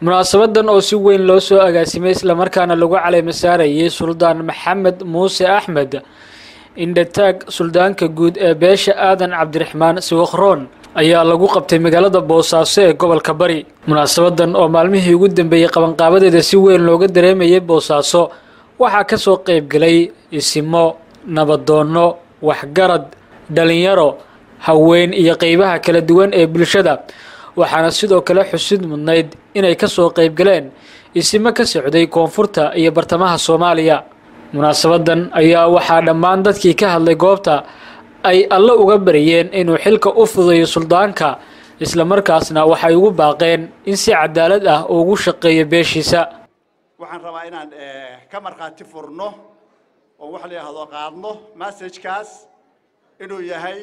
munaasabadan oo si weyn loo soo agaasimay islamarkaana lagu caleyma saarayay suldaan maxamed muuse axmed indhataag suldaanka guud ee beesha aadan cabdiraxmaan siwakhroon ayaa lagu qabtay magaalada boosaaso ee gobolka bari munaasabadan oo maalmihii ugu dambeeyey qabanqaabadeeda si weyn looga dareemayay boosaaso waxaa ka soo qaybgalay isimo nabadoonno waxgarad dhalinyaro haween iyo qeybaha kala duwan ee bulshada waxaana sidoo kale xusid mudnayd inay ka soo qaybgaleen isimo ka socday koonfurta iyo bartamaha soomaaliya munaasabadan ayaa waxaa dhammaan dadkii ka hadlay goobta ay alle uga baryeen inuu xilka u fudayo suldaanka islamarkaasna waxay ugu baaqeen in si cadaalad ah ugu shaqeeyo beeshiisa waxaan rabaa inaan ka markhaati furno oo wax la yidhaahdo qaadno massajkaas inuu yahay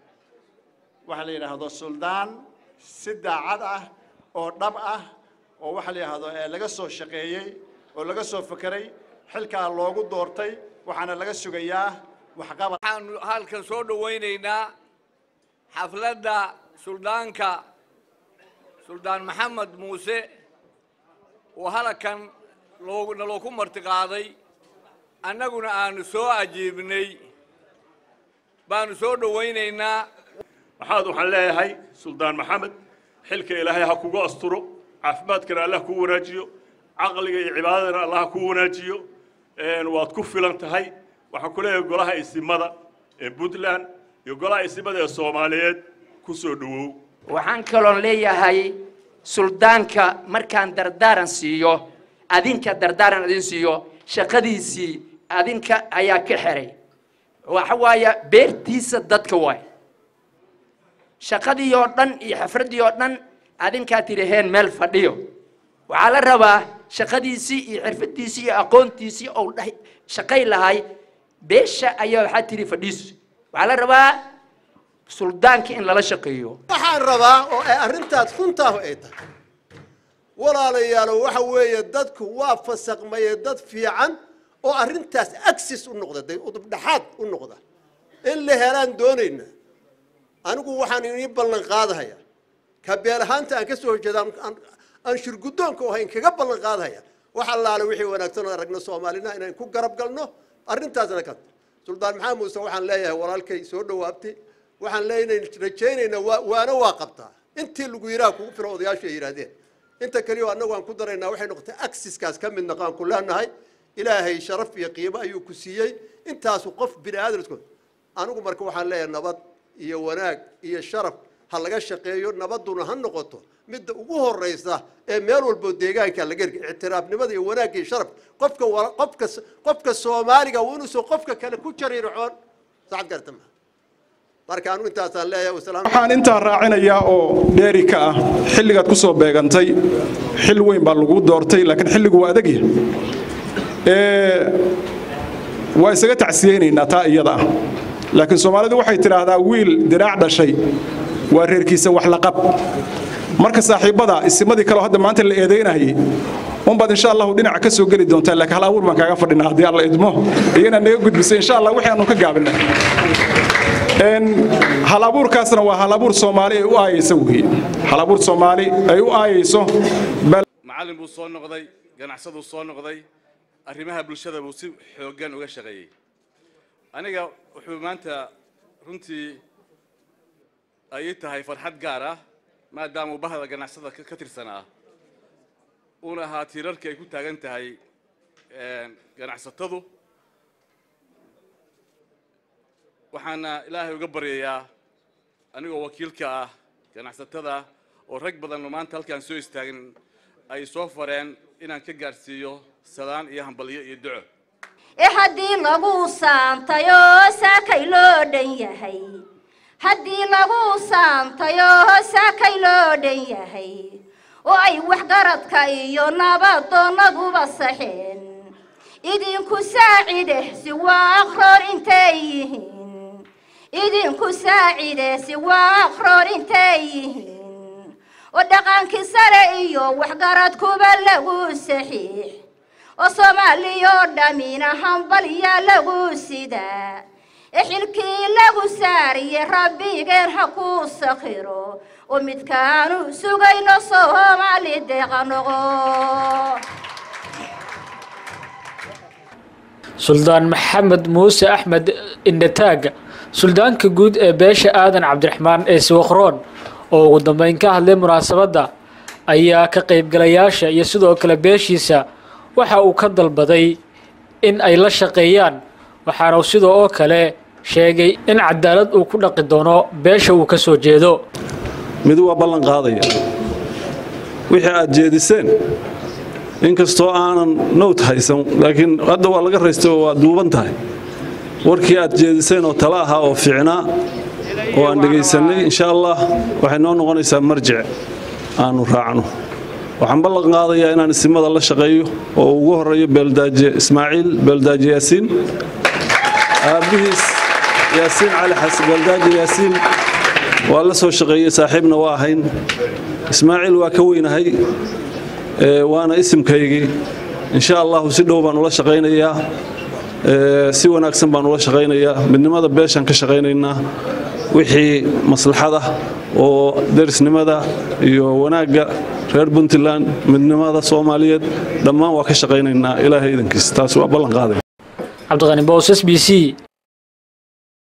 waxa la yidhaahdo suldaan si daacad ah oo dhab ah oo waxa la yidhaahdo laga soo shaqeeyey oo laga soo fekeray xilkaa loogu doortay waxaana laga sugayaa waxqabad waxaanu halkan soo dhawaynaynaa xafladda suldaanka suldaan maxamed muuse oo halkan loogu nalooku martiqaaday annaguna aanu soo ajiibnay baanu soo dhawaynaynaa waxaad waxaan leeyahay suldaan maxamed xilka ilaahay ha kugu asturo caafimaadkana allah kuu wanaajiyo caqliga iyo cibaadadana allah ha kuu wanaajiyo waad ku filan tahay waxaan ku leeyahay golaha isimada ee puntland iyo golaha isimada ee soomaaliyeed ku soo dhowow waxaan kaloon leeyahay suldaanka markaan dardaaran siiyo adinka dardaaran idin siiyo shaqadiisii adinka ayaa ka xeray waxa waaya beertiisa dadka waay shaqadii oo dhan iyo xafraddii oo dhan adinkaa tidhaheen meel fadhiyo waxaa la rabaa shaqadiisii iyo xirfadiisii iyo aqoontiisii ou dhahay shaqay lahay beesha ayaa waxaa tidhi fadhiiso waxaa la rabaa suldaanka in lala shaqeeyo waxaan rabaa oo ay arrintaas runtaahu ay tahay walaalayaalo waxa weeye dadku waa fasaqmaye dad fiican oo arrintaas agsis u noqda day udubdhaxaad u noqda in la helaan doonayna anigu waxaan inii ballan qaadahaya ka beel ahaanta aan ka soo horjeeda aan shirguddoonka ahayn kaga ballan qaadahaya wax allaale wixii wanaagsan oo aragno soomaalina inaan ku garab galno arrintaasna ka suldaan maxamed muuse waxaan leeyahay walaalkay soo dhawaabtay waxaan leenayn rajaynaynaa waa waana waa qabtaa intii lagu yidhaha kugu filo odayaashu ay yidhaahdeen inta kaliya annagu aan ku daraynaa waxay noqotay aksiskaas ka mid naqaan ku leenahay ilaahay sharaf iyo qiimo ayuu ku siiyey intaasu qof bini aadamku anigu marka waxaan leeyahay nabad iyo wanaag iyo sharaf ha laga shaqeeyo nabaduna ha noqoto midda ugu horeysa ee meel walbo deegaanka laga erga ictiraafnimada iyo wanaagga iyo sharaf qofka qofka qofka soomaaliga waa inuusan qofka kale ku jariircoon saacad garta ma marka anu intaasaan leeyahay wasalaam waxaan intaa raacinayaa oo dheeri ka ah xilligaad ku soo beegantay xil weyn baa lagu doortay laakiin xilligu waa adagya waa isaga tacsiyeynaynaa taa iyada ah laakiin soomaalidu waxay tidhaahdaa wiil diraac dhashay waa reerkiisa wax laqab marka saaxiibbada isimadii kaleo hadda maanta la eedaynayay unbaad insha allahu dhinaca ka soo geli doontaa laakiin hal abuur baan kaaga fadhinaa haddii alla idmo iyana naga gudbisay insha allah wixii aanu ka gaabinay hal abuurkaasna waa hal abuur soomaali ay u aayayso weeye hal abuur soomaali ay u aayayso macallin buu soo noqday ganacsaduu soo noqday arrimaha bulshada buu si xooggan uga shaqeeyey aniga wuxuu maanta runtii ay ii tahay farxad gaar ah maadaamuu bahda ganacsada ka tirsanaa uuna ahaa tiirarkii ay ku taagan tahay ganacsatadu waxaana ilaahay uga baryayaa anigoo wakiilka ah ganacsatada oo rag badan oo maanta halkaan soo istaagin ay soo fareen inaan ka gaadhsiiyo salaan iyo hambalyo iyo duco ee haddii lagu saantayoo saakay loo dhan yahay haddii lagu saantayoo saakay loo dhan yahay oo ay waxgaradka iyo nabadoonaduba saxeen idinku saacideh si waa aqroor intay yihiin idinku saacideh si waa aqroor intay yihiin oo dhaqankii sare iyo waxgaradkuba lagu saxiix oo soomaaliyoo dhammina hambalyaa lagu sidaa ee xilkii lagu saariye rabbigeen ha kuu sakhiro oo midkaanu sugayno soomaali deeqa noqo suldaan maxamed muuse axmed indhataag suldaanka guud ee beesha aadan cabdiraxmaan ee siwakhroon oo ugu dambeyn ka hadlay munaasabadda ayaa ka qaybgalayaasha iyo sidoo kale beeshiisa waxa uu ka dalbaday in ay la shaqeeyaan waxaana uu sidoo oo kale sheegay in cadaalad uu ku dhaqi doono beesha uu ka soo jeedo mid waa ballan qaadaya wixii aad jeediseen inkastoo aanan nowt haysan laakiin hadda waa laga raystay oo waa duuban tahay warkii aad jeediseen oo tala ahaa oo fiicnaa oo aan dhegaysannay insha allah waxay noo noqonaysaa marjic aanu raacno waxaan ballan qaadayaa inaan isimada la shaqeeyo oo ugu horeeyo beeldaaje ismaaciil beeldaaje yaasiin aabbihiis yaasiin cali xasan beeldaaje yaasiin waa la soo shaqeeyey saaxiibna waa ahayn ismaaciil waa ka weynahay waana isimkaygii insha allahu si dhow baan ula shaqaynayaa si wanaagsan baan ula shaqaynayaa midnimada beeshaan ka shaqaynaynaa wixii maslaxada oo derisnimada iyo wanaagga reer puntland midnimada soomaaliyeed dhammaan waa ka shaqaynaynaa ilaahay idankiis taas waa ballan qaaday cabdiqani bows s b c